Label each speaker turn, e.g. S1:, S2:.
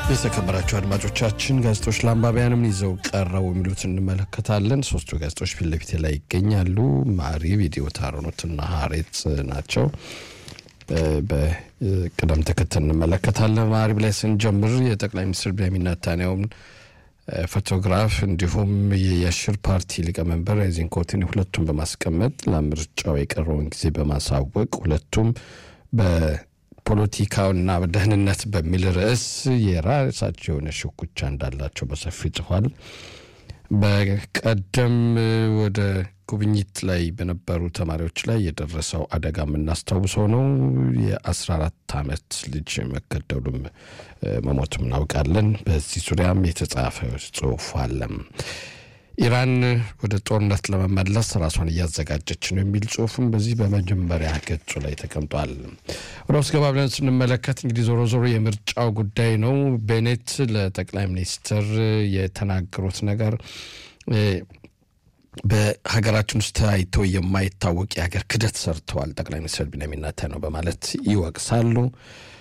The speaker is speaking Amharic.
S1: የተከበራቸው አድማጮቻችን ጋዜጦች ለአንባቢያንም ይዘው ቀረቡ የሚሉት እንመለከታለን። ሶስቱ ጋዜጦች ፊት ለፊት ላይ ይገኛሉ። ማሪብ፣ ኢትዮ ታሮኖትና ሀሬት ናቸው። በቅደም ተከተል እንመለከታለን። ማሪብ ላይ ስንጀምር የጠቅላይ ሚኒስትር ቤንያሚን ኔታንያሁን ፎቶግራፍ እንዲሁም የየሽር ፓርቲ ሊቀመንበር ዚንኮትን ሁለቱም በማስቀመጥ ለምርጫው የቀረውን ጊዜ በማሳወቅ ሁለቱም በፖለቲካውና በደህንነት በሚል ርዕስ የራሳቸው የሆነ ሽኩቻ እንዳላቸው በሰፊ ጽፏል። በቀደም ወደ ጉብኝት ላይ በነበሩ ተማሪዎች ላይ የደረሰው አደጋ የምናስታውሰው ነው። የ14 ዓመት ልጅ መገደሉም መሞቱም እናውቃለን። በዚህ ዙሪያም የተጻፈ ጽሁፍ አለ። ኢራን ወደ ጦርነት ለመመለስ ራሷን እያዘጋጀች ነው የሚል ጽሁፍም በዚህ በመጀመሪያ ገጹ ላይ ተቀምጧል። ወደ ውስጥ ገባ ብለን ስንመለከት እንግዲህ ዞሮ ዞሮ የምርጫው ጉዳይ ነው። ቤኔት ለጠቅላይ ሚኒስትር የተናገሩት ነገር በሀገራችን ውስጥ ታይቶ የማይታወቅ የሀገር ክደት ሰርተዋል ጠቅላይ ሚኒስትር ቢንያሚን ኔታንያሁ በማለት ይወቅሳሉ።